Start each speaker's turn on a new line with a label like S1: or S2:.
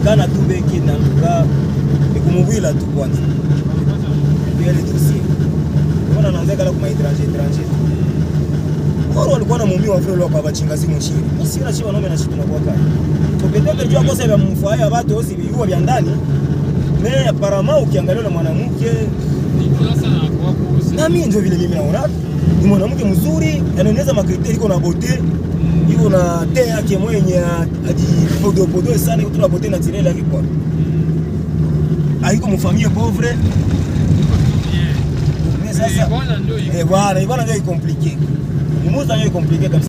S1: inaonekana tu beki na nga ni kumubwila tu kwanza ile dossier mbona naanza kala kuma étranger étranger Koro walikuwa na mumio wa vile kwa bachingazi mshiri basi na shi wanaume na shi tunakuwa kali to peut-être jua kosa vya mfuaya watu osi viua vya ndani mais apparemment ukiangalia na mwanamke na mimi ndio vile mimi naona ni mwanamke mzuri anaeneza makriteri iko na bote iko na te yake mwenye ajipodopodoe sana iko na bote naturelle yake kwa haiko mfamie pauvre mais sasa
S2: Bwana ndio iko.
S1: eh bwana bwana ndio compliqué ni muza ndio compliqué kabisa